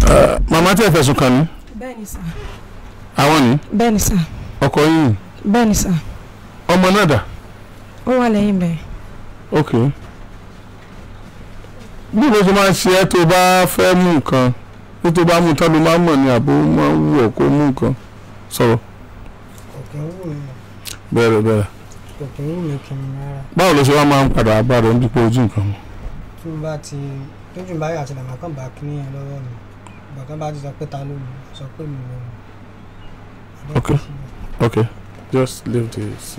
màmá tí ẹ fẹ̀sùn kàn ní bẹ́ẹ̀ni sà àwọn ní bẹ́ẹ̀ni sà ọkọ yìí bẹ́ẹ̀ni sà ọmọ náà dà ó wà lẹ́yìn bẹ́ẹ̀. ok bí ló ṣe máa ń ṣe ẹ́ tó bá fẹ́ mú nǹkan bí tó bá mú tán ló máa ń mọ̀ ní àbó máa ń wù ọ́ kó mú nǹkan sọ̀rọ̀ kòkè ń wù mí bẹ̀rẹ̀ bẹ̀rẹ̀ kòkè ń wù mí kí n rárá báwo ló ṣe wá máa ń padà bá rẹ̀ nípa ojú nǹkan mu tí mo bá ti tójú bá yà sílẹ̀ màá kàn bá kíní yẹn lọ́wọ́ mi ìgbà kan bá ti sọ pé ta ló mú sọ pé mi ló mú. Ok. ok just leave this.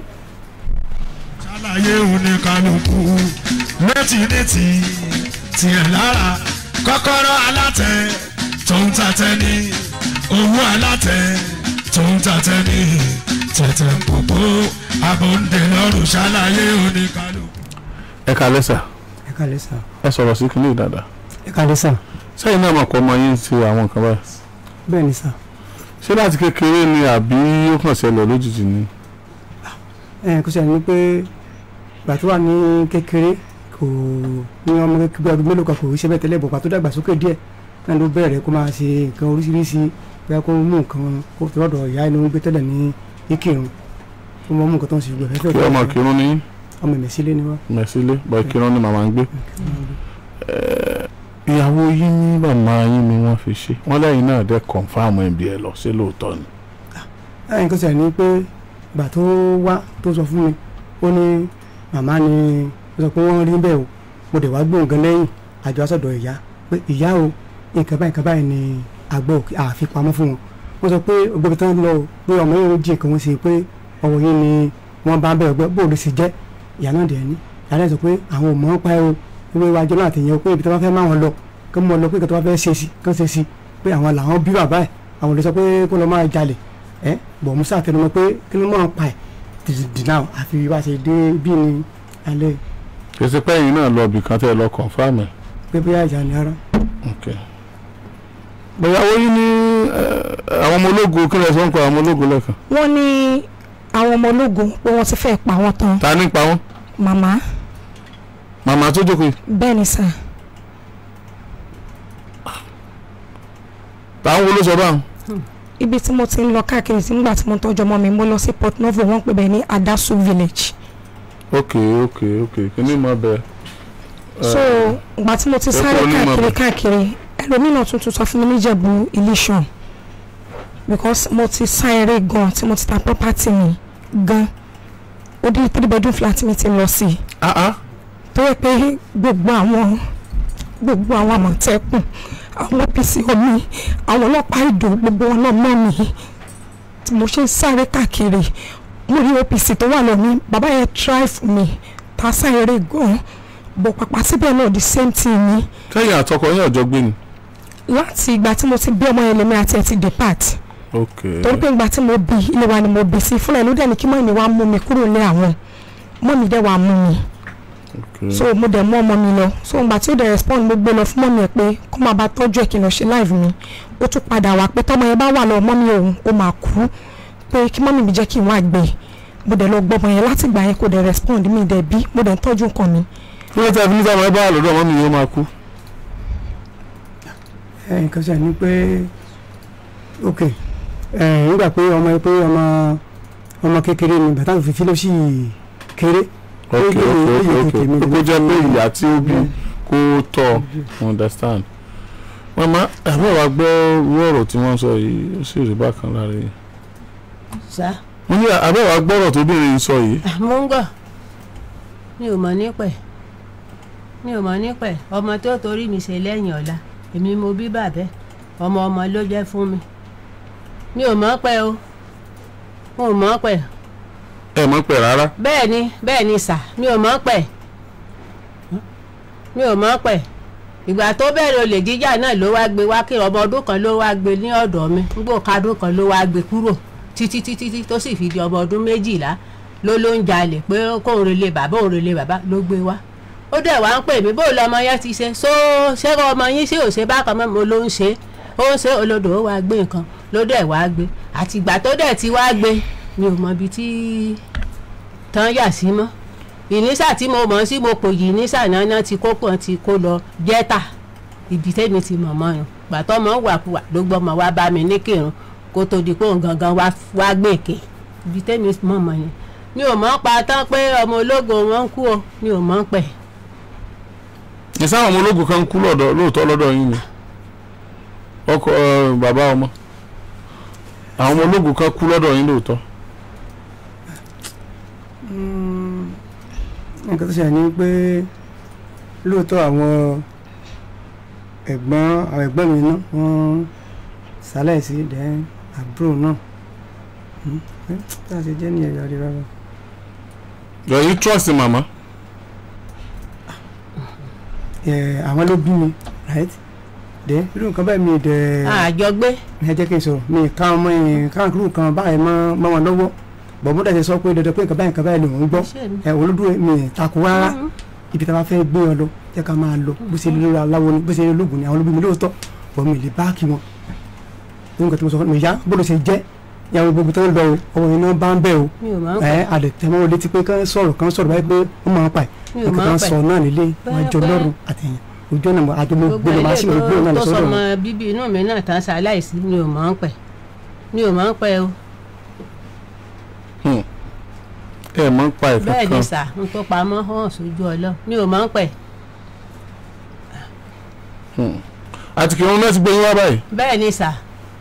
ṣàlàyé oníkanukú létí létí tiẹ̀ lára kọ́kọ́rọ́ alátẹ tó ń tatẹ ní owó alátẹ tó ń tatẹ ní tẹ̀tẹ̀ pòpò abòǹdè lọ́rùn ṣàlàyé oníkanukú. ẹ kalẹ́ sà ẹ kálẹ̀ sà ẹ sọ̀rọ̀ sí kílé dáadáa ẹ kálẹ̀ sà sẹ́yìn náà mọ̀ pé ọmọ yín ti àwọn nǹkan báyìí bẹ́ẹ̀ ni sà ṣé láti kékeré ni àbí ó kàn ṣẹlẹ̀ lójijì ni. ẹ kó sẹ́ni pé ìgbà tó wà ní kékeré kò ní ọmọ kékeré ọdún mélòó kan kò ṣe bẹ́ẹ̀ tẹ́lẹ̀ bọ̀ pàtó dàgbàsókè díẹ̀ náà ló bẹ̀rẹ̀ kó máa ṣe nǹkan oríṣiríṣi bóyá kó mú nǹkan kó tó lọ́dọ̀ ìyá inú gbé tẹ́lẹ̀ ní ìkírun kó mọ́ mú nǹkan tó ń ṣe gbẹ̀ kí ọmọ kírun ní ọmọ ìmẹ̀sílẹ̀ ni wọ́n. mẹ̀sílẹ̀ bọ̀ kírun ní màmá ń gbé. ìyàwó yín ní màmá yín ni wọ́n fi ṣe wọ́n lẹ́yìn náà dẹ́ kọ̀ǹfàmù ẹ̀bí ẹ̀ lọ sí lóòótọ́ ni. ẹ̀yìn kan sẹ̀ ni pé ìgbà tó wá tó sọ fún mi ó ní màmá ni ó sọ pé wọ́n rí bẹ́ẹ̀ o mo dẹ̀ wá gbóhùn gan lẹ́yìn àjọ asọ̀dọ̀ ìyá pé ìyá o nǹkan báyìí nǹkan báyìí ni àgbọ̀ àfipamọ́ fún wọn wọ́n sọ pé ògbóbi tán lọ pé ọmọ yẹn ń jí nǹkan wọn sí pé ọwọ́ yín ni wọ́n bá bẹ̀rẹ̀ gbọ́ bóòlù sì jẹ́ ìyá náà dẹ̀ ní ìyá náà sọ pé àwọn ò mọ̀ ọ́n pa ẹ́ o ìwé iwájú náà àtẹ̀yẹ o pé ibi tí wọ́n fẹ́ máa wọn lọ kí wọ́n lọ pé nǹkan tó wọ́n fẹ́ ṣe sí kán ṣe sí pé àwọn làwọn bí bàbá ẹ̀ àwọn ò lè sọ pé kó lọ máa jalè ẹ bọ̀ musa tẹnumọ́ pé kí ló máa pa ẹ̀ dìdìnà àfi wá ṣe dé bí ni alẹ́ kèsì pẹ́yìn náà lọ bì kan tẹ́ ẹ lọ kọ̀ǹfàmù ẹ̀. pé bóyá ìjà ni ara ok bóyá ó yín ní àwọn ọmọ ológun kí lè sọ ń pa àwọn ọmọ ológun lẹ́ẹ̀kan wọ́n ní àwọn ọmọ ológun pé wọ́n ti fẹ́ pa wọ́n tán ta ní pa wọ́n màmá màmá tó jókòó yìí bẹ́ẹ̀ ni sà táwọn wo ló sọ báwọn. ibi tí mo ti ń lọ káàkiri sí nígbà tí mo tọ́jú ọmọ mi mo lọ sí Port Novo wọ́n pè bẹ́ẹ̀ ní Adasu village ok ok ok kí ni mo bẹ. so ìgbà tí mo ti ẹ sáré kúrò ní káàkiri Ìmọ̀bẹ̀. káàkiri ẹlòmíràn tuntun sọ fún mi níjẹ̀bú ilé-iṣan because mo ti sá eré gan tí mo ti ta property mi gan ó dín three bedroom flat mi ti lọ sí i ah ah tó yẹ pé gbogbo àwọn gbogbo àwọn àmọ̀tẹ́kùn àwọn OPC omi àwọn ọlọ́pàá ìdò gbogbo wọn náà mọ̀ mí tí mo ṣe ń sáré káàkiri mo rí OPC tó wà lọ ní bàbá yẹn try fún mi ta sáré gan bọ̀ pàpà síbẹ̀ náà the same thing ni kẹ́yìn àtọkọ yín ọ̀jọ́ gbé ni. láti ìgbà tí mo ti bí ọmọ yẹn lèmi àti ẹ̀ ti depart ok torí pé ìgbà tí mo bí ilé wa ni mo bí sí fúnra ẹ̀ ló dẹ̀ ní kí mọ́ mi wá mú mi kúrò ní àwọn mọ́ mi dẹ̀ wá mú mi ok so mo dẹ̀ mú ọmọ mi lọ so ìgbà tí ó dẹ̀ respond mo gbé lọ fún mọ́mí ẹ̀ pé kó máa bá tọ́jú ẹ̀ kí n lọ ṣe live mi ó tún padà wá pé tọ́mọ yẹn bá wà lọ mọ́mí òun ó máa kú pé kí mọ́mí mi jẹ́ kí n wá gbé mo dẹ̀ lọ gbọ́ ọmọ yẹn láti ìgbà yẹn kò dẹ̀ respond mi dẹ̀ bí mo dẹ̀ ń tọ́jú nǹkan mi kí ló tẹ́ fi níta ọmọ ẹ bá wà lọ́dọ̀ ọmọ mi yóò máa kú. ẹ̀yìn kan sẹ̀ ni pé ok ẹ̀ nígbà pé ọmọ pé ọmọ ọmọ kékeré ni bàtà òfìfí ló sì kéré ok Ó ok yẹ- ó ok yẹ ok tètè mi kó lè jẹ́ pé fi- ìyá tí ó bí kó tọ́ understand. mama àbẹ̀ wá gbọ́ irú ọ̀rọ̀ tí wọ́n sọ yìí ó sì rí bákan lára yìí. sá mo ní àbẹ̀ wá gbọ́rọ̀ tóbìnrin sọ yìí. mo ń gbọ́ mi ò mọ̀ nípẹ̀ mi ò mọ̀ nípẹ̀ ọmọ tó torí mi ṣe lẹ́yìn ọ̀la èmi mo bí bàbẹ́ ọmọ ọmọ ló jẹ́ fún mi mi ò mọ̀ pẹ́ o mo ò mọ̀ pẹ́ ẹ mọ̀ pẹ̀ rárá. bẹ́ẹ̀ ni bẹ́ẹ̀ ni sà mi ò mọ̀ pẹ́ mi ò mọ̀ pẹ́ ìgbà tó bẹ̀rẹ̀ olè jíjà náà ló wá gbé wá kí ọmọ ọdún kan ló wá gbé ní ọ̀dọ̀ mi nígbò kadún kan ló wá gbé kúrò títí títí títí tó sì fi di ọmọ ọdún méjìlá ló ló ń jalè pé kóun relé bàbá òun relé bàbá ló gbé wá ó dẹ̀ wá ń pè mí bó lọmọ yẹn ti ṣe so ṣé ọmọ yín ṣé ò ṣe bákan mọ́ mo ló ń ṣe ó ń ṣe olódò ó wá gbé nǹkan ló dẹ̀ wá gbé àtìgbà tó dẹ̀ ti wá gbé mi ò mọ ibi tí tán yà sí mọ́ ìnísà tí mo mọ̀ sí mo pò yìí nísà náà ti kó pọ̀ ti kó lọ jẹ́ta ibi tẹ́mi ti mọ̀ mọ́ yàn gbàtọ́ mọ́ wàkuwà ló gbọ́ mọ́ wá bá mi ní kírun kó tó di pé òun gangan wá wá gbèké ibi tẹ́mi mọ̀ mọ́ yẹn mi ò mọ̀ pa tán pé ọmọ ológo wọn ń kú o mi ò mọ̀ pẹ̀ ní sáwọn ọmọ ológun kan kú lọ́dọ̀ lóòótọ́ lọ́dọ̀ yín ni ọkọ ẹ, bàbá ọmọ àwọn ọmọ ológun kan kú lọ́dọ̀ yín lóòótọ́ nǹkan tó ṣẹlẹ̀ ni pé lóòótọ́ àwọn ẹ̀gbọ́n àwọn ẹ̀gbọ́n mi náà wọ́n ṣaláìsí dẹ́n àbúrò náà Hmm, eh, tá a ṣe jẹ́ ní ẹ̀yà rí rárá. yọ yín trust màmá Ẹ̀, àwọn ló bí mi right dẹ́ irú nǹkan báyìí mi dẹ̀ àjọgbé ẹ jẹ́ kí n sọ̀rọ̀ mi ká ọmọ yẹn ká irú nǹkan báyìí mọ́ mọ́ wọn lọ́wọ́ bọ̀mọ́dà ti sọ pé dandan pé nǹkan báyìí nǹkan báyìí lòún gbọ́ iṣẹ́ mi. ẹ̀ olódùn mi takò rárá ibi tá a bá fẹ́ gbé wọn lọ jẹ́ ká máa lọ bó ṣe lórí aláwo ni bó ṣe lórí ológun ni àwọn ológun mi lóòótọ́ bọ̀ mi lè báàkì wọn ní nǹkan tí mo sọ fún mi ìyá bó ṣe jẹ́ ìyàwó gbogbo tó ń lọ o ọmọ yẹn náà bá ń bẹ̀ o mi ò mọ̀ ẹ pẹ̀ àlẹ tẹmọ wọlé ti pé kán sọ̀rọ̀ kán sọ̀rọ̀ báyìí pé ó máa ń pa ẹ mi ò nǹkan mọ̀ kan pẹ̀ sọ náà nílé wọn jọ Pẹ́, lọ́rùn àtẹ̀yìn ojú ọ̀nà àjọ mo gbogbo gbé lọ máa ilé ṣe ìgbé náà tó lọ tó sọ́dọ̀ sọmọ wọn. bíbí inú mi náà tán ṣaláìsí mi ò mọ̀ pẹ̀ mi ò mọ̀ pẹ̀ o ẹ mọ̀ ń pa ẹ̀ bẹ́ẹ̀ ni kankan sà n tó pamọ́ hàn sójú ọlọ́ mi ò mọ̀ pẹ̀ àti kí wọn náà ti gbé yín wá báyìí bẹ́ẹ̀ ni sà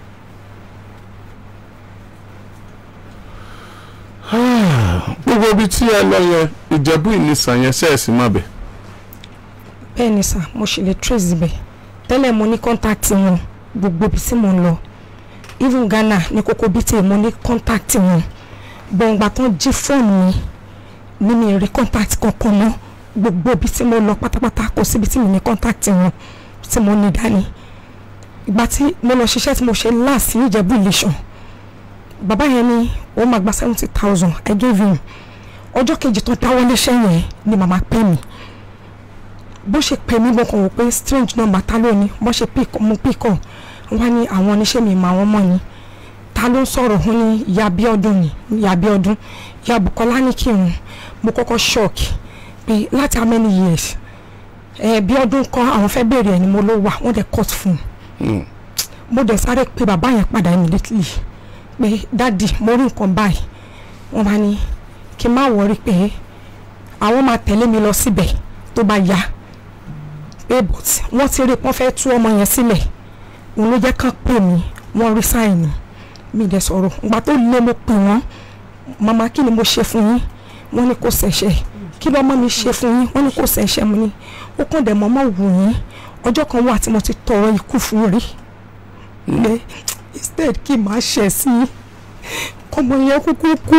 gbogbo ibi tí ẹ lọ yẹn ìjẹ̀bú ìnìsàn yẹn sẹ́ẹ̀sì má bẹ̀ bẹ́ẹ̀ ni sà mo ṣe lè trace ibẹ̀ tẹ́lẹ̀ mo ní kọ́ńtáàtì wọn gbogbo ibi tí mo ń lọ even Ghana ní kókó bíi tí mo ní kọ́ńtáàtì wọn gbọ̀ngbà tán jí fóònù mi ní mi rí kọ́ńtáàtì kankan mọ́ gbogbo ibi tí mo lọ pátápátá kò síbi tí mi ní kọ́ńtáàtì wọn tí mo ní dání ìgbà tí mo lọ ṣiṣẹ́ tí mo ṣe láàsì Ìjẹ̀bú Ìlíṣàn bàbá yẹn ní ó máa gba seventy thousand I gave him ọjọ́ kejì tó dáwọ́ léṣẹ́ yẹn ni màmá pè mí bó ṣe pè mí mo kàn wò pé strange number ta ló ní bó ṣe pick mo pick up wọ́n ní àwọn oníṣẹ́ mi mà wọ́n mọ̀ ni ta ló ń sọ̀rọ̀ wọ́n ní ìyá Abíọ́dún ni ìyá Abíọ́dún ìyá Bùkọ́lá ní kí n mo kọ́kọ́ shock pé láti how many years ẹ Bíọ́dún kọ́ àwọn fẹ́ bèrè ẹ̀ ni mo ló wà wọ́n dẹ̀ cut fún un mo dẹ̀ sáré pé bàbá yẹn padà immediately pé dáàdi mo rí nǹkan báyìí wọ́n bá ní kí n má wọrí pé àwọn máa tẹ̀lé mi lọ síbẹ̀ tó bá yá pé but wọ́n ti rí wọ́n fẹ́ tú ọmọ yẹn sílẹ̀ òun ló jẹ́ kán pè mí wọ́n rí sáìnì mi dẹ̀ sọ̀rọ̀ ìgbà tó lé mo pè wọ́n màmá kí ni mo ṣe fún yín wọ́n ní kò ṣẹ̀ṣẹ̀ kí lọ́mọ mi ṣe fún yín wọ́n ní kò ṣẹ̀ṣẹ̀ mo ní ó kàn dẹ̀ mọ́mọ́ wù yín ọjọ́ kan wà tí mo ti tọrọ ikú fún rí pé instead kí n máa ṣẹ̀ sí i kọ́mọ yẹn kúkú kú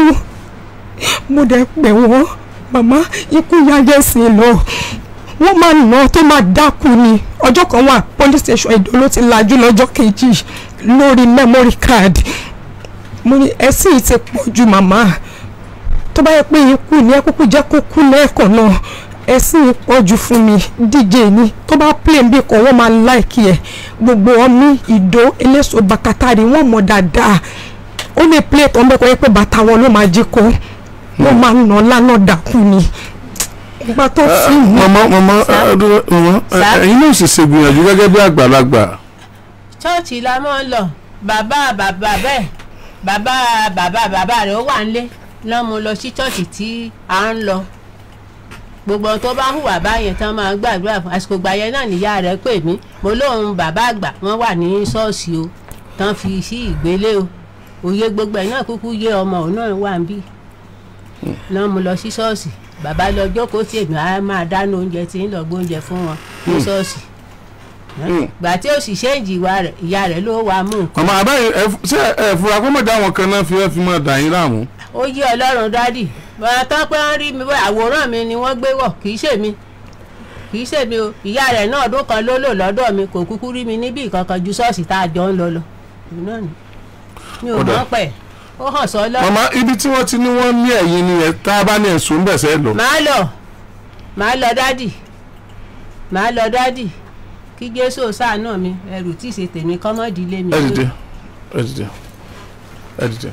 mo dẹ̀ pè wọ́n màmá ikú yáyẹ sí i lọ wọ́n máa nà tó máa dákú ni ọjọ́ kan wà police station Èdó ló ti lajú lọ́jọ́ kejì lórí memory card mo ní ẹ̀sìn yìí ti pọ̀ ju màmá tó bá yẹ pé ikú ni ẹ kúkú jẹ́ kó kú lẹ́ẹ̀kan náà ẹ̀sìn yìí pọ̀ ju fún mi díje ni tó bá play bí kan wọ́n máa láìkí ẹ̀ gbogbo ọmí ìdó eléso bàkátàrí wọ́n mọ̀ dáadáa ó lè play tó ń bẹ́ẹ̀ kọ́ yẹ pé bàtà wọn ló máa jí kó wọ́n máa nà lánàá dákú ni ìgbà tó fi mú mọ̀mọ́ mọ̀mọ́ mọ̀mọ́ Sá. ẹ̀yin náà sì ṣe gbìyànjú gẹ́gẹ́ bí àgbàlagbà ṣọ́ọ̀ṣì la máa ń lọ bàbá bàbá bẹ́ẹ̀ bàbá bàbá bàbá rẹ̀ ó wà nílé lọ́n mo lọ sí ṣọ́ọ̀ṣì tí à ń lọ gbogbo ohun tó bá hùwà báyẹn tán máa gbàdúrà fún àsìkò ìgbà yẹn náà níyà rẹ̀ pè mí mo lóun bàbá àgbà wọ́n wà ní ṣọ́ọ̀ṣì o tán fi sí ìgbélé o òye gbogbo ẹ̀ náà kúkú yé ọmọ òun náà wà ń bí lọ́n mo lọ sí ṣọ́ọ̀ṣì bàbá lọ jókòó tí èmi á máa dáná oúnjẹ tí ń lọ gbóúnjẹ fún wọn ní ṣọ́ọ̀ṣì gbà tí ó sì ṣéǹjì ìwà rẹ̀ ìyá rẹ̀ ló wàá mú nǹkan mọ̀mọ́ àbáyé ẹ f- ṣé ẹ fura kó mọ̀jà àwọn kan náà fi ẹ fi máa dà yín láàmú ó yí ọlọ́run dádì bàbá tán pé wọ́n rí mi báyìí àwòrán mi ni wọ́n gbé wọ̀ kì í ṣèmi kì í ṣèmi o ìyá rẹ̀ náà ọdún kan ló lò lọ́dọ̀ mi kò kúkú rí mi níbí kankan ju ṣọ́ọ̀ṣì tá a jọ ń lọ lọ Èmi náà ni. mi ò Ó dà. mọ̀ pẹ̀ ó hàn sọ lọ. mọ̀mọ́ ibi tí wọ́n ti ní wọ́n ní ẹ̀yìn ni ẹ̀ tá a bá ní ẹ̀sùn bẹ̀ sẹ́ lọ màá lọ màá lọ dádì màá lọ dádì kí jésù ṣàánú mi ẹrù tí ì ṣe tèmi kọ́mọ́dì lé mi. ẹ dìde ẹ dìde ẹ dìde.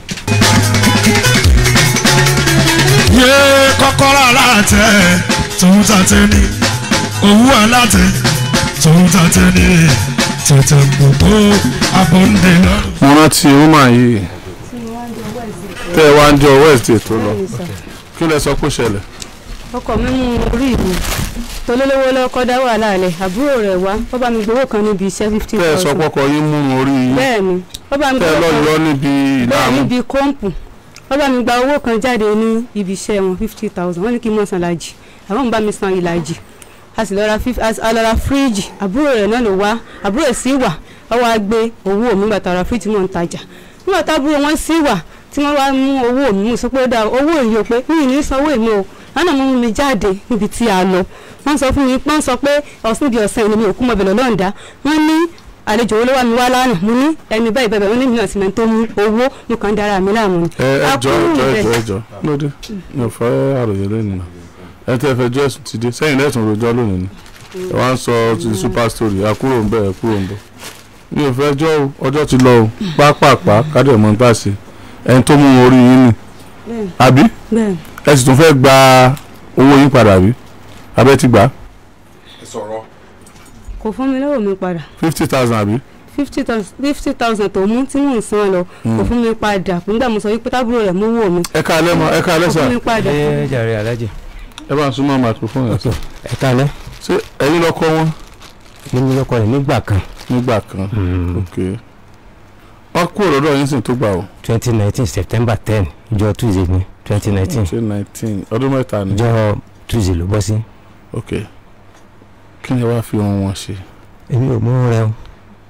yé kọ́kọ́rọ́ alátẹ tòun tàtẹ ni òwú alátẹ tó tòun tàtẹ́ ní tẹ̀tẹ̀ gbogbo abọ́ndé lọ́rùn. mo rántí woman yìí tẹ́ ẹ wá ń jọ wednesday tó lọ kí lẹ sọ pé ó ṣẹlẹ̀ ọkọ mi mú orí mi tolólówó lọ́kọ́ dá wàhálà rẹ̀ àbúrò rẹ̀ wá ó bá mi gbowó kan níbi iṣẹ́ fifty tẹ́ ẹ sọ thousand pọ́kọ yín mú orí yín bẹ́ẹ̀ ni ó bá mi tẹ́ ẹ gbowó lọ kan yọ níbi bẹ́ẹ̀ ìlànà níbi kọ́ǹpù ó bá mi gba owó kan jáde ní ibi iṣẹ́ wọn fifty thousand wọ́n ní kí n mọ̀ san ìlàjì àwọn ń bá mi san ìlàjì a sì lọ ra fif- a sì- a lọ ra fíríjì àbúrò rẹ̀ náà ló wá àbúrò rẹ̀ sì wà ó wá gbé owó mi gbà tàrà fíríjì mọ̀ ń tajà nígbà tábúrò wọn sì wà tí wọ́n wá mú owó mi mo sọ pé ó dáa owó yìí o pé mi ì ní sanwó èmi o lánàá mo mú mi jáde níbi tí a lọ wọ́n sọ fún mi wọ́n sọ pé ọ̀sìn ibi ọ̀sẹ̀ ni mi ò kú mọ́ bẹ̀rẹ̀ lọ́ǹda wọ́n ní àlejò wo ló wá mi wá lánàá mo ní ẹni báyìí bẹ́ẹ̀ bẹ́ẹ̀ wọ́n ní mi náà sì mẹ́ni tó mú owó mo kàn ń dára mi láàmú ni. ẹ ẹ A jọ kúrò ẹjọ níbẹ̀. ẹjọ ẹjọ lóde mi ò fẹ́ àròyé lónìí náà ẹ tẹ́ fẹ́ jọ ẹ̀sùn ti dé sẹ́yìn lẹ́sùn rojọ́ lónìí ni ẹ wá ń sọ ti super story ẹ kúrò ń bẹ̀ ẹ kúrò ń bẹ̀ mi ò fẹ́ jọ́ o ọjọ́ ti lọ o pápápá kádẹ̀ mọ́ bá ṣe ẹni tó mú orí yín ni Bẹ́ẹ̀. àbí bẹ́ẹ̀ ẹ sì tún fẹ́ gba owó yín padà bí abẹ́ ti gbà kò fún mi lọ́wọ́ mi padà fifty thousand àbí fifty thousand fifty thousand tó mú tí mò ń san lọ kò fún mi padà nígbà mo sọ wípé tábúrò rẹ̀ mú owó mi ẹ ká alẹ́ mọ ẹ ká alẹ́ kò sà fún mi padà. ẹ jàre alájì ẹ bá ń súnmọ́ microphone yẹn sà ẹ kálẹ́ ṣé ẹ̀yin lọ́kọ́ wọn nínú lọkọ rẹ nígbà kan nígbà kan ok wọ́n kúrò lọ́dọ̀ yín sì tó gbà o. twenty nineteen september ten ìjọ tuesday ni twenty nineteen ṣe nineteen ọdún mẹ́ta ni. ìjọ tuesday ló bọ́ sí ok kí ni wàá fi ohun wọn ṣe. èmi ò mú rẹ o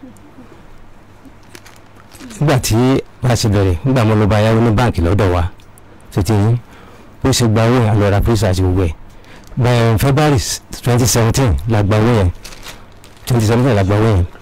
nígbà tí bá a ṣe bẹ̀rẹ̀ nígbà mo lọ bá yáwó ní báǹkì lọ́dọ̀ wa tó ti yín ó ṣe gba owó yẹn àlọ́ ra pírísà àti gbogbo ẹ̀ bẹ́ẹ̀ february twenty seventeen la gba owó yẹn twenty seventeen la gba owó yẹn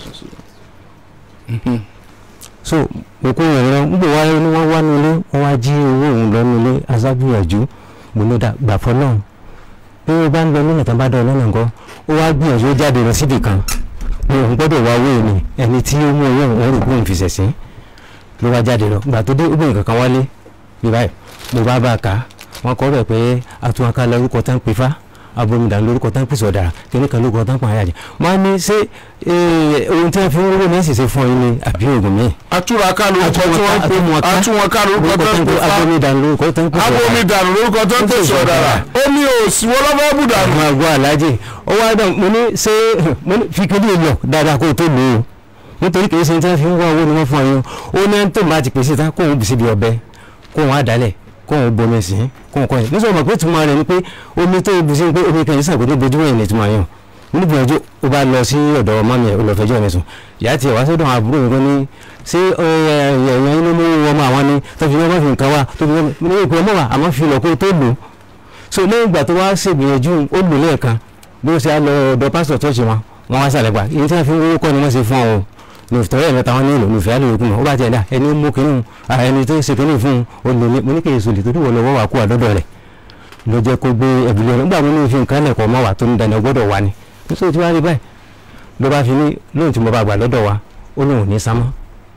so mo kó yẹn lọ nígbà wá ní wọ́n wá nílé wọ́n wá jí owó òun lọ nílé aṣágbìyànjú mo ní dà gbà fọ́ náà bí wọ́n bá ń lọ lọ́nà tán bá dán lọ́nà nǹkan ó wá gbìyànjú ó jáde lọ síbì kan mo òun gbọ́dọ̀ wá owó mi ẹni tí ó mú owó òun rò kóun fi ṣẹ̀sín ló wá jáde lọ gbà tó dé ó bẹ̀rẹ̀ kankan wálé bí báyìí mo bá bá a kà á wọ́n kọ́ bẹ̀ pé atúnwáká lórúkọ tán pè fá abomidà lórúkọ tán pèsè ọ̀dàrà kíní kan lórúkọ tán pààyà jẹ wọ́n á ní ṣé eh, ohun tí wọ́n fi ń wúwo ní ẹ̀sìn ṣe fún yín ni àbí oògùn míì atúraká lórúkọ tí wọ́n ń pè Atúnwọ̀ká. atúnwọ̀ká lórúkọ lórúkọ tó tán ń pè pè fá abomidà lórúkọ tán pèsè ọ̀dàrà abomidànù lórúkọ tó ń pèsè ọ̀dàrà omi òsì wọ́n lọ́fọ́ bùdànù. àwọn àgọ́ alájì ó wá dán mo ní ṣé mo ní fi kéde lọ dáadáa kó o tó lò ó nítorí kìí ṣe tí wọ́n fi ń wá owó ni wọ́n fún ọ yín ó ní ẹni tó ń bá ti pèsè tán kó òun bì síbi ọbẹ̀ kó òun àdálẹ̀ kó òun bomi sí kó òun kọ́ yẹn nítorí mọ̀ pé tùmọ̀ rẹ̀ ni pé omi tó bù sí pé omi kan yìí sàgbé bojú wẹ̀yìn ní tùmọ̀ yẹn mo ní gbìyànjú ó bá lọ sí ọ̀dọ̀ mọ́mí ẹ̀ ó lọ fẹjọ́ mi sùn ìyá tiẹ̀ wá sọ́dọ̀ àwọn àbúrò mi kan ní ṣé ẹ̀yàn yín ló mú ọmọ àwọn ni tó fi ọmọ fi nǹkan wá tó fi ọmọ ní ìpè ọmọ wa àmọ́ fi lọ kó tó lò ó so lẹ́yìn ìgbà tó wá ṣègbìyànjú ó lò lẹ́ẹ̀kan bí ó ṣe á lọ ọ̀dọ̀ pásítọ̀ tó ṣe wọn wọn wá sàlẹ̀ gbà èyí tí wọ́n fi ń wọ́wọ́ kọ́ ni wọ́n ṣe fún ọ ní ìfitọ́rẹ́ mẹ́ta wọn nílò ní ìfẹ́ àlòyòkùn mọ́ ó bá tiẹ̀ dá ẹni mú kínú ẹni tó ṣe kínú fún un ó lò ní mo ní kí èso lè torí wọ́n lọ́wọ́ wà kú àdọ́dọ̀ rẹ̀ ló jẹ́ kó gbé ẹ̀bùlẹ̀ ọ̀nà nígbà mo ní fi nǹkan lẹ̀kọ́ mọ́ wa tó ní dandan gbọ́dọ̀ wá ni nítorí tí wàá rí báyìí ló bá fi ní lóhùn tí mo bá gbà lọ́dọ̀ wa ó lóhùn ò ní sámọ́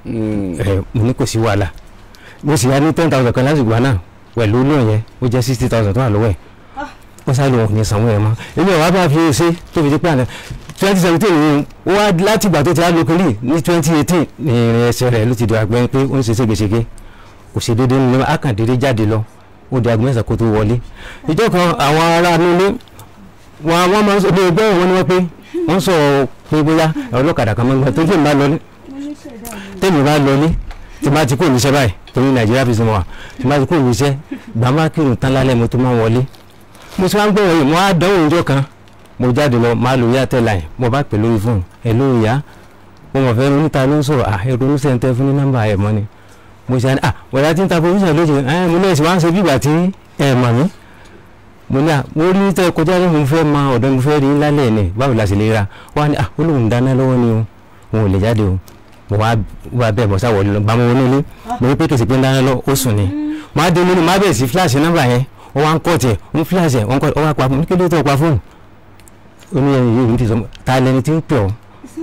ẹ mo ní kò sí wàhálà mo sì yá ní ten thousand kan lásìkò náà pẹ̀lú lóhùn yẹn ó jẹ́ sixty thousand tó wà lọ́wọ́ ẹ̀ ó sáré lóhùn ò ní sanwó ẹ̀ mọ́ èmi ò wá bá fi ṣe tó fi di pé àná twenty seventeen ni ó wá láti ìgbà tó ti á lókèrè ní twenty eighteen ní ìrìn ẹsẹ̀ rẹ̀ ló ti di àgbẹ̀ pé ó ń ṣe ségesège kò ṣe déédéé nínú akàndéédé jáde lọ ó di agbẹ́sẹ̀ kó tó wọlé ìjọ kan àwọn ará nílé wọn wọn máa ń sọ bí ẹgbẹ́ wọn ni wọ́n pé wọ́n sọ pé bóyá ọlọ́kadà kan máa ń gbà tó tèmi bá lọlé tèmi bá lọlé tí bá ti kó níṣẹ́ báyìí torí nàìjíríà fi sinmi wà tí bá ti kó níṣẹ́ gbà má kírun tán lálẹ́ mo tó máa ń wọlé mo ti wá ń gbọ́ wọ̀nyí mo á dánwò ìjọ kan mo jáde lọ máa lo yàtẹ̀ láì mo bá pè lórí fóònù ẹ̀ lórí ìyá mo mọ̀ fẹ́ ronú ta ló ń sọ̀rọ̀ à ẹ̀ ronú sẹ́ńtẹ́ fún ní nọ́mbà ẹ̀ mọ́ ni mo ṣe à wọ̀dà tí ń ta provision lójú ẹ̀ mo ní ẹ̀sìn wá ń ṣe bí ìgbà tí ẹ̀ mọ̀ mí mo ní à mo rí tẹ kọjá ní mo fẹ́ máa ọ̀dọ́ mo fẹ́ rí lálẹ́ ẹ̀ ní báwo la sì lè ra wá ní à ó lóun dáná lọ́wọ́ ni o òun ò lè jáde o mo wá wá bẹ́ẹ̀ bọ́ sáwọ́ lọ gbàmọ́ wọnú ilé mo rí pé kèsì pé ń dáná lọ ó sùn ni mo á dé nínú má bẹ̀ẹ̀ sí fíláàsì nọ́mbà yẹn ó wá ń kọ́ tiẹ̀ ń fíláàsì ẹ̀ ó ń kọ́ ó wá pa fún mi kí ló tó pa fóònù ó ní ẹni yìí ti sọ ta lẹni tí ń pè ọ́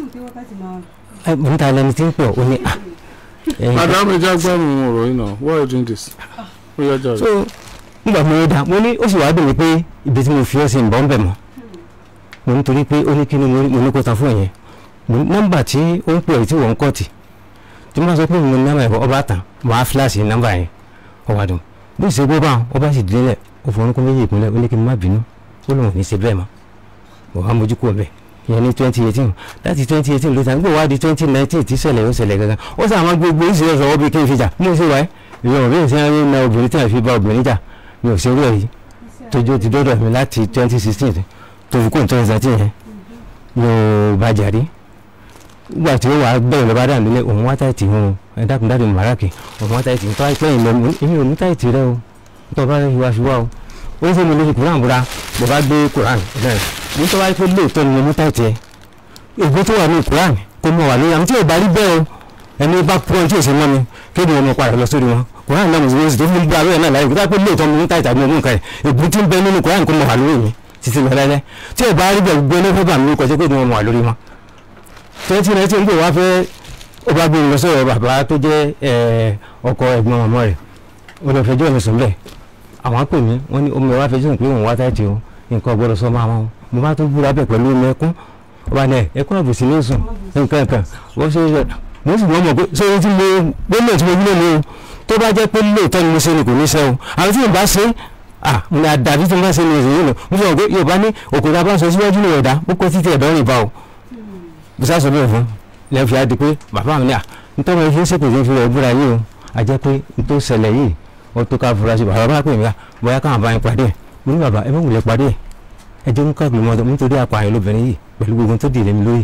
ẹ mo ní ta lẹni tí ń pè ọ́ ó ní à ẹ̀yin madam ẹ já gbọ́rùn ọ̀rọ̀ yìí náà why are you doing this? ó yá jà so nígbà mo rí da mo ní ó sì wá dùn mí pé ibi tí mo fi ọ́ sí ń bọ́ ń bẹ̀ mọ́ mo nítorí pé ó ní kí ni mo ní- mo ní kó ta fún yẹn mo ní nọ́mbà tí ó ń pè é tí wọ́n ń kọ́ọ̀tì tí mo bá sọ pé mo ní nọ́mbà yẹn ọba tán màá fíláàsì nọ́mbà yẹn ọba dùn bí ìṣe gbọ́ bá wọn ọba sì délẹ̀ ó fọ orúnkún méjì ìpínlẹ̀ ó ní kí n má bínú ó lóun ò ní ṣe bẹ́ẹ̀ mọ́ wọ́n á mójú kúrò bẹ́ẹ̀ ìyẹn ní twenty eighteen láti twenty eighteen ló ta gbọ́ wá di twenty nineteen tí ṣẹlẹ̀ ó ṣẹlẹ̀ gangan ó sàn àwọn gbogbo ìṣẹ̀lẹ̀ sọ̀rọ̀ bí kí n fi jà mo ṣe wáyé ìyẹn òbí ìṣẹ́ ń na obìnrin tí a fi bá obìnrin jà mi ò ṣe rú ẹ̀ yìí tójú ti dọ́dọ̀ mi láti twenty sixteen tó fi kó ní twenty seventeen yẹn mi ò bàjẹ́ rí nígbà tí ó wà á bẹ̀rẹ̀ lọ́ba dà nílé òun wá táìtì òun ẹ dákun dáàbò màrákì òun wá táìtì tó àìpẹ́ yìí lọ èmi ò ní táìtì rẹ o tó bá rẹ wá fi wá o ó ń fẹ́ mi lórí kuran búra mo bá gbé kuran náà ní tó bá rí pé lóòótọ́ ni mo mú táìtì ẹ ègbó tó wà ní kuran kó mọ wà lórí àmì tí ò bá rí bẹ́ẹ̀ o ẹni bá pọ́n tí ò ṣe mọ́ mi kéde wọn mo padà lọ sórí wọn kuran náà mo sì sì tó fún gbé abẹ́rẹ́ náà láyé kó tó bá pé lóòótọ́ mo mú táìtì àbí mo mú nǹkan ẹ̀ ègbó tí ń bẹ nínú kuran kó mọ wà lórí mi títí lọ lẹ́lẹ́ tí ò bá rí bẹ́ẹ̀ gbé ní fẹ́ bà mí kọjá pé mo mọ wà lórí wọn twenty nineteen gbé wá fẹ́ ó bá gbé mi lọ sọ̀rọ̀ bàbá tó jẹ́ ẹ̀, ọkọ ẹ̀gbọ́n ọmọ rẹ̀ ó lọ fẹjọ́ mi sùn bẹ́ẹ̀ àwọn pè mí wọ́n ní omi ọ̀wá fẹjọ́ mi pé òun wá táìtì o nǹkan ọgbọ́dọ̀ sọ máa wọn mo bá tó búra bẹ̀ pẹ̀lú omi ẹkún ó bá ní ẹ̀ ẹkún àbòsí ní sùn nǹkan nǹkan wọ́n ṣe é mo sì mọ̀ mọ̀ pé sórí tí mo gbólóò tí mo gbólóò ni o tó bá jẹ́ pé lóòótọ́ ni mo ṣe ni kò ní ṣe o àwọn tí mo bá ṣe ah mo ní àdàbí tí mo bá ṣe ni èyí nù mo sọ pé Yorùbá ní òkúta bá ń sọ síwájú ní ọ̀dà ó kọ́ títí ẹ̀dọ́ rìn bá o mo sá sọ bẹ́ẹ̀ fún lẹ́yìn fi á di pé bàbá mi ní à nítorí wọn fi ń ṣèpèsè fi rẹ̀ búra yìí o a jẹ́ pé nítorí ṣẹlẹ̀ yìí ó tó ká fura sí bàbá bá pè mí ká bóyá káwọn bá yín pàdé ẹ̀ mo ní bàbá ẹ bá wulẹ̀ pàdé ẹ̀ ẹ jẹ́ nǹkan ìgbìmọ̀ ọ̀dọ̀ nítorí apààyàn lóbìnrin yìí pẹ̀lú gbogbo tó dìde mi lórí.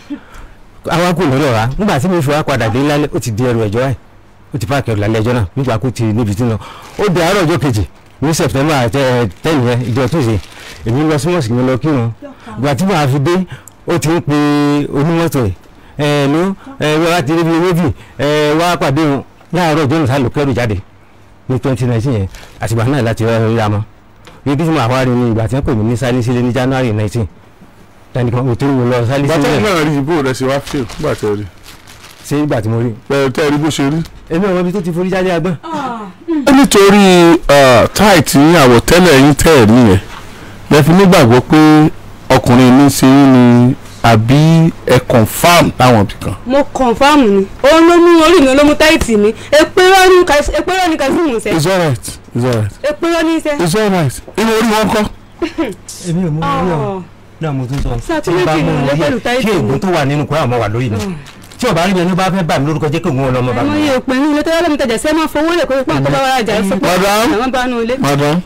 àwa kò lọ́dọ̀ wa nígbà tí mi fi wá padà dé lálẹ́ ó ti di ẹrù ẹ̀jọ́ ẹ̀ ó ti páàkì ẹrù lálẹ́ ẹjọ́ náà nígbà kó ti níbi tí ń lọ ó di àárọ̀ ọjọ́ kejì ní September ten yẹn ìjọ tuesday èmi lọ sí mọ̀sìkì mi lọ kírun ìgbà tí màá fi dé ó ti ń pe onímọ́tò ẹ̀ ẹ̀ ló ẹ̀ wá ti rí bí méjì ẹ̀ wá pàdé wọn láàárọ̀ ọjọ́ nìta ló kẹ́rù jáde ní twenty nineteen yẹn àtìgbà náà láti rẹ́ rí amọ́ ibi tí mo àwa rí ni ìgbà tí wọ́n pè mí ní sálí sílé ní January nineteen tani kan mo tó ń lọ sálí bàtà sílé náà rí ibò rẹ̀ ṣe wá fíìl nígbà tẹ́ rí ṣé ìgbà tí mo rí pẹ̀lú tẹ́ rí bó ṣe rí. èmi àwọn ibi tó ti forí jáde agbọ́n ó nítorí táìtì àwọ̀tẹ́lẹ̀ yín tẹ́ ẹ̀ rí yẹn lẹ fi nígbàgbọ́ pé ọkùnrin ní í ṣe yín ni àbí ẹ confam láwọn ibì kan. mo kọ̀nfàmù ni òun ló mú orí mi ló mú táìtì mi èpèrọ ní Kas- èpèrọ ní Kazeem sẹ it's alright it's alright èpèrọ ní sẹ. it's alright inú orí wọn kọ́. èmi ò mú orí ọ̀ náà mo tún sọ Ṣé tí mo bá àtúnyẹ̀kì mú ni orí pẹ̀lú ẹ̀ táìtì kí mi? ègún tó wà nínú kúrò àmọ́ wà lórí mi tí ọba rí mi ẹni bá fẹ́ bà mí lórúkọ jẹ́ kí òun ọlọmọ bà àmọ́ mí. iye òpin ní ilé tó yẹ lómi tajà sẹ́ máa fowó lè kó pé kó bá wàrà jà sọ pé Madam. àwọn bá nù ilé. madam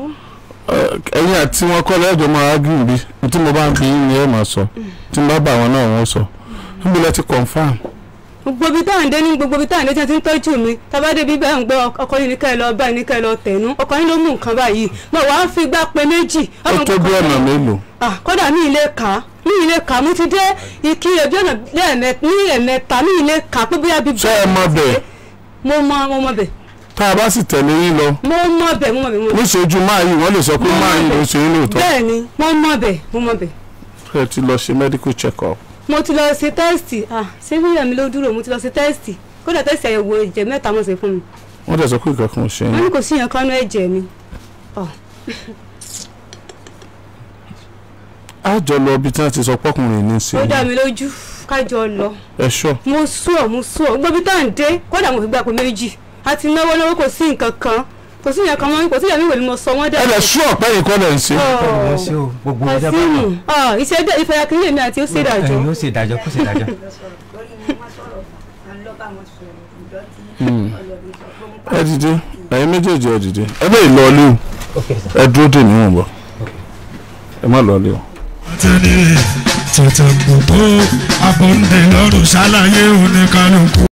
ẹ̀yin àti wọn kọ́ lẹ́jọ́ máa ágùn bí tí mo bá ń bí yín ni ẹ máa sọ tí mo bá bá wọn náà wọ́n sọ níbi lẹ ti confam. gbogbo ibi táwọn dé ní gbogbo ibi táwọn dé tí wọ́n ti ń tọ́jú mi tábàdé bí bẹ́ẹ̀ ń gbé ọkọ yìí ní ká ẹ lọ báyìí ní ká ẹ lọ tẹ̀nu ọkọ yìí ló mú nǹkan báyìí mo wàá fi gbá pé méjì. ó ọmọ tó bí nǹkan ọ̀nà kan- mélòó. Ah, kódà mi ilé kà á mi ilé kà á mo ti dé ìkirè bí ọ̀nà lẹ́ẹ̀mẹ- ní ẹ̀mẹta mi ilé kà á pé bóyá bíi. ṣé ẹ mọ bẹ́ẹ̀ mo mọ mo mọ bẹ̀ tá a bá sì tẹ̀lé yín lọ mo mọ bẹ̀ mo mọ bẹ̀ mo mọ níṣojú máa yìí wọ́n lè sọ pé máa yìí ló ṣe é lóòótọ́ bẹ́ẹ̀ ni mo mọ bẹ̀ mo mọ bẹ̀ ẹ ti lọ ṣe medical check up. mo ti lọ ṣe tẹ́sítì ah ṣé fíyà mi ló dúró mo ti lọ ṣe tẹ́sítì kódà tẹ́sítì àyẹ̀wò ẹ̀jẹ̀ mẹ́ta mo ṣe fún mi wọ́n dẹ̀ sọ pé nǹkan kan ò ṣe wọ́n yín. ní kò sí yẹn kánú ẹ̀jẹ̀ mi á jọ lọ ibi tí wọ́n ti sọ pọ́kùnrin ní í ṣe ó dá yín. mi lójú kájọ lọ ẹ ṣọ́ mo sú ọ mo sú ọ gbogbo ibi tá à ń dé kódà mo fi gbà pé méjì a ti náwó náwó kò sí nǹkan kan kò sí yẹn kan mọ́ kò sí yẹn mi wò ni mo sọ wọ́n dẹ̀ ẹ lè ṣú ọ̀pẹ́ yìí kọ́ lẹ̀ ń ṣe. wọ́n ṣe o gbogbo ọjà bá Kasimu wà. ah iṣẹ́ dẹ́ ìfẹ́ akínyìn èmi àti ó ṣe ìdájọ́ ẹ̀yin ó ṣe ìdájọ́ kó ṣe ìdájọ́. ẹ dìde ẹ̀yin méjèèjì ẹ dìde ẹ bẹ́ẹ̀ lọ ilé o ẹ dúró dè níwọ̀n bọ̀ ẹ má lọ ilé o. tẹ̀lé tètè gbogbo abọ́ndé lọ́rùn ṣàlàyé oníkanukú.